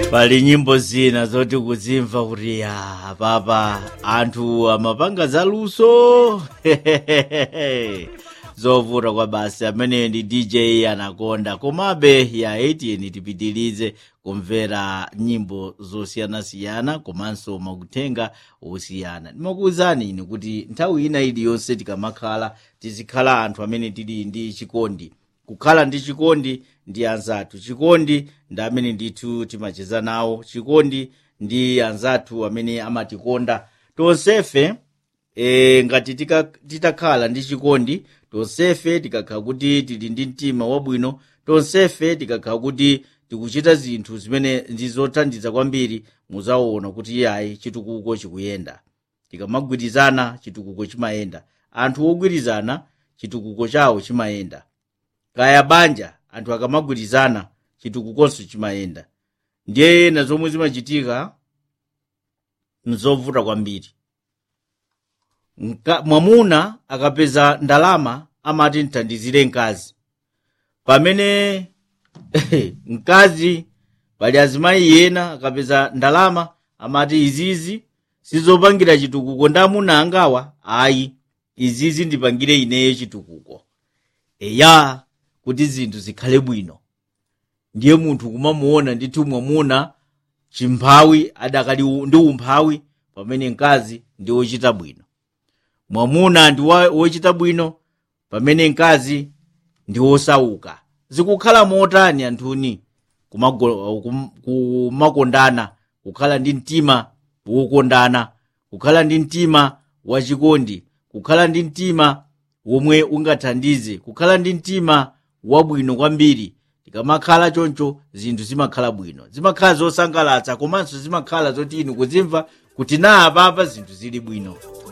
pali nyimbo zina zoti kuzimva kuti ya apapa anthu amapanga zaluso zovuta kwa basi amene ndi dj anakonda komabe ya 18 tipitilize kumvera nyimbo zosiyanasiyana komanso makutenga osiyana ndimakuwuzani ine kuti nthawi ina iliyonse tikamakhala tizikhala anthu amene tili ndi chikondi kukhala ndi chikondi ndi anzathu chikondi ndi amene ndithu timacheza nawo chikondi ndi anzathu amene amatikonda tonsefe e, ngati tika- titakhala ndi chikondi tonsefe tikakhala kuti tili ndi mtima wabwino tonsefe tikakhala kuti tikuchita zinthu zimene ndi zothandiza kwambiri muzaona kuti yayi chitukuko chikuyenda tikamagwirizana chitukuko chimayenda anthu ogwirizana chitukuko chawo chimayenda kaya banja anthu akamagwirizana chitukukonso chimayenda ndiye ena zomwe zimachitika nzovuta kwambiri Nka- mwamuna akapeza ndalama amati mthandizire mkazi pamene mkazi pali azimayi ena akapeza ndalama amati izizi sizopangira chitukuko ndi amuna angawa ayi izizi ndipangire ineyo chitukuko eya kuti zinthu zikhale bwino ndiye munthu kumamuona ndithu mwamuna chimphawi adakali u- ndi umphawi pamene mkazi ndi wochita bwino mwamuna ndi wa- wochita bwino pamene mkazi ndi wosauka zikukhala motani anthuni kumago- kum- kumakondana kukhala ndi mtima wokondana kukhala ndi mtima wachikondi kukhala ndi mtima womwe ungathandize kukhala ndi mtima wabwino kwambiri tikamakhala choncho zinthu zimakhala bwino zimakhala zosangalatsa komanso zimakhala zoti inu kuzimva kuti na apapa zinthu zili bwino